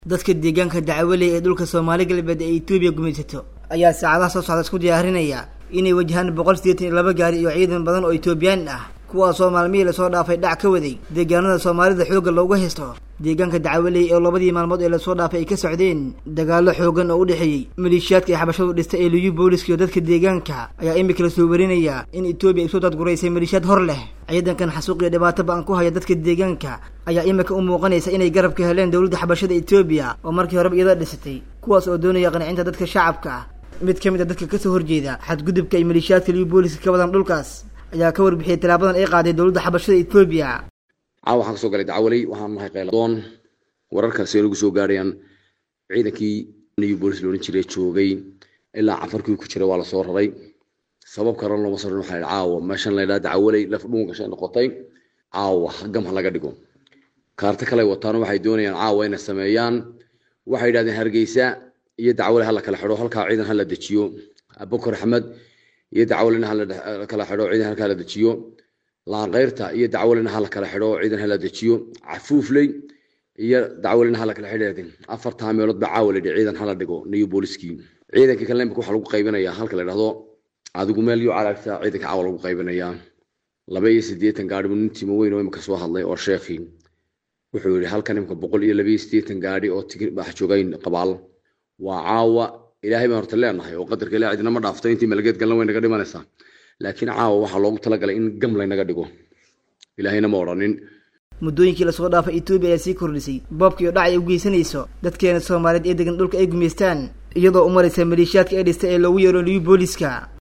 dadka deegaanka dacwaley ee dhulka soomaali galbeed ee etoobiya gumaysato ayaa saacadaha soo socda isku diyaarinaya inay wajahaan boqol sideetan iyo laba gaari iyo ciidan badan oo etoobiyaan ah kuwaasoo maalmihii lasoo dhaafay dhac ka waday deegaanada soomaalida xoogga looga haysto deegaanka dacwaley oo labadii maalmood ee lasoo dhaafay ay ka socdeen dagaallo xoogan oo u dhexeeyey maleeshiyaadka ay xabashadu dhistay ee liyu booliska iyo dadka deegaanka ayaa imika lasoo warinaya in etoobiya ay soo dadguraysay maleeshiyaad hor leh ciidankan xasuuq iyo dhibaato ba-an ku haya dadka deegaanka ayaa imika u muuqanaysa inay garab ka heleen dowladda xabashada etoobiya oo markii horeba iyada dhisatay kuwaas oo doonaya qancinta dadka shacabka mid ka mid a dadka kasoo horjeeda xadgudubka ay maleeshiyaadka liyu booliska ka wadaan dhulkaas ayaa ka warbixiyay talaabadan ay qaaday dowladda xabashada etoobiya caawa waxaan kasoo galay dacwaley waxaan nahay qayladoon wararkaasi ay nagu soo gaarayaan ciidankii new bolis loodhan jiray joogay ilaa cafarkii ku jira waa lasoo raray sabab karan looma soo waxaa yidhi caawa meeshan la yidhaha dacwaley laf dhuun gashay noqotay caawa gam ha laga dhigo kaarto kale wataano waxay doonayaan caawa inay sameeyaan waxay yidhahdeen hargeysa iyo dacwale ha la kala xidho halkaa ciidan ha la dejiyo abukar axmed iyo dacwalena ha la kala xidho ciidan halkaa la dejiyo laanqeyrta iyo dacwalena ha la kala xidho ciidan ha la dejiyo cafuufley iyo dacwalena ha la kala xidheedin afartaa meelood ba caawa layidhi ciidan hala dhigo new booliskii ciidankii kale imika waxaa lagu qaybinayaa halka la dhahdo adigu meel iyo calaagta ciidanka caawa lagu qaybinayaa laba iyo siddeetan gaadhi buu nin timo weyn oo imika soo hadlay oo sheekhii wuxuu yidhi halkan imika boqol iyo laba iyo siddeetan gaadhi oo tigi bax joogayn qabaal waa caawa ilaahay baan horta leenahay oo qadarka ilaah cidina ma dhaafto intii malageed galna way naga dhimanaysaa laakiin caawa waxaa loogu talagalay in gam laynaga dhigo ilaahayna ma odhanin muddooyinkii lasoo dhaafay etoobiya ayaa sii kordhisay boobka iyo dhac ay u geysanayso dadkeena soomaaliyeed ee degan dhulka ay gumaystaan iyadoo u maraysa maleeshiyaadka ee dhista ee loogu yeero liyu booliska